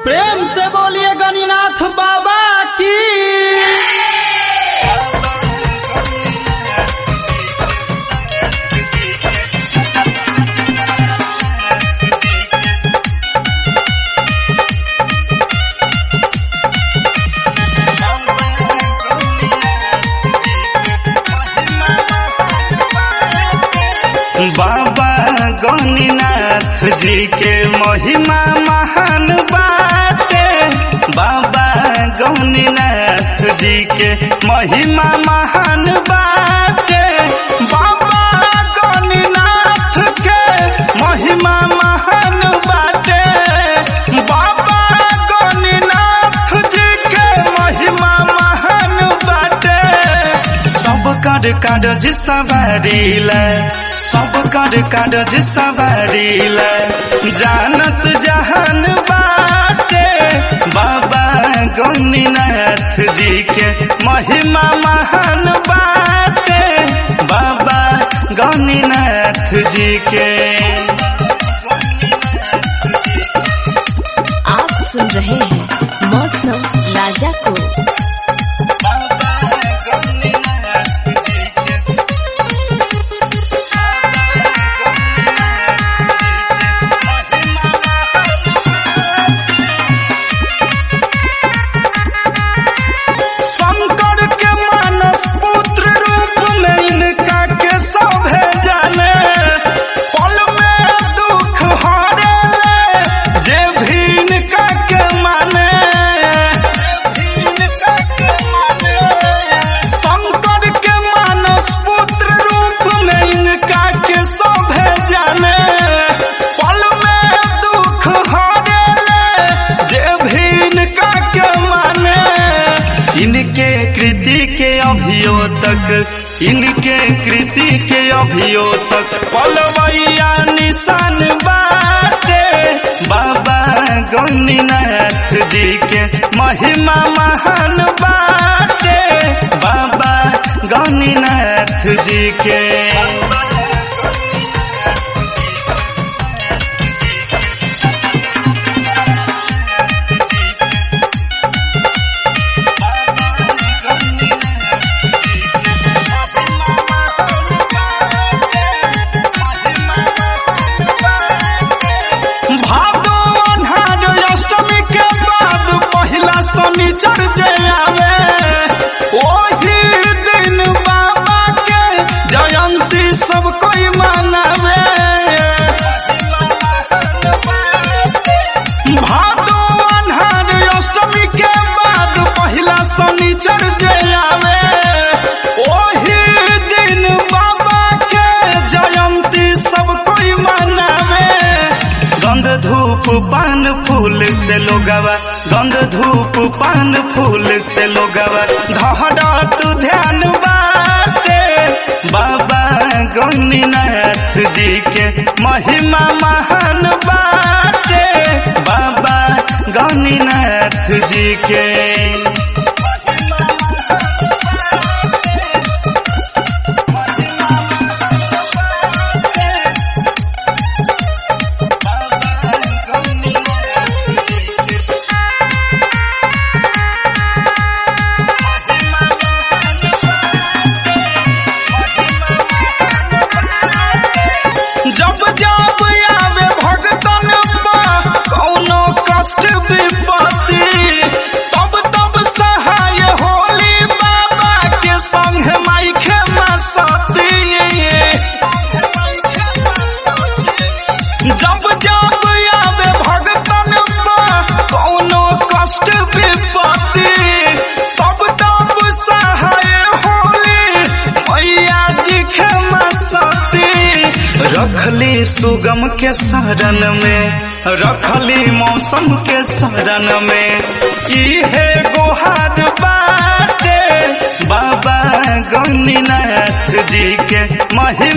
प्रेम से बोलिए गणिनाथ बाबा की बाबा गणिनाथ जी के महिमा महान बाटे बाबा गणिनाथ जी के महिमा महान बाटे बाबा गणिनाथ के महिमा महान बाटे बाबा गणिनाथ जी के महिमा महान बाटे सब कर कागज सवारी ले सब कर कागज सवारी ले जानत जहान बाटे बाबा गणिनाथ जी के महिमा महान बाटे बाबा गणिनाथ जी के आप सुन रहे हैं मौसम राजा को बाबा गणिनाथ जी के शंकर के मानस पुत्र रूप में इनका के सभे जाने पल में दुख हरे जे भी इनका के माने शंकर के मानस पुत्र रूप में इनका के सभे जाने पल में दुख हरे जे भी इनका के माने इनके कृति के अभियो तक इनके कृति के अभियो तक पलवैया निशान बाटे बाबा गणिनाथ जी के महिमा महान बाटे बाबा गणिनाथ जी के भादो अन्हार अष्टमी के बाद पहिला शनिचर जे आवे ओही दिन बाबा के जयंती सब कोई मनावे भादो अन्हार अष्टमी के बाद पहिला शनिचर जे आवे ओही दिन बाबा के जयंती सब कोई मनावे गंध धूप पान फूल से लोगवा गंध धूप पान फूल से लोगवा धड़ा तू ध्यान बाटे बाबा गणिनाथ जी के महिमा महान बाटे बाबा गणिनाथ जी के जब जब आवे भगतन पा कौनो कष्ट विपत्ति तब तब सहाय होली बाबा के संग माई खेमा सती जब जब आवे भगतन पा कौनो कष्ट विपत्ति तब तब सहाय होली मैया जी खेमा सती रखली सुगम के शरण में रखली मौसम के शरण में इहे गोहार बाटे बाबा गणिनाथ जी के महिमा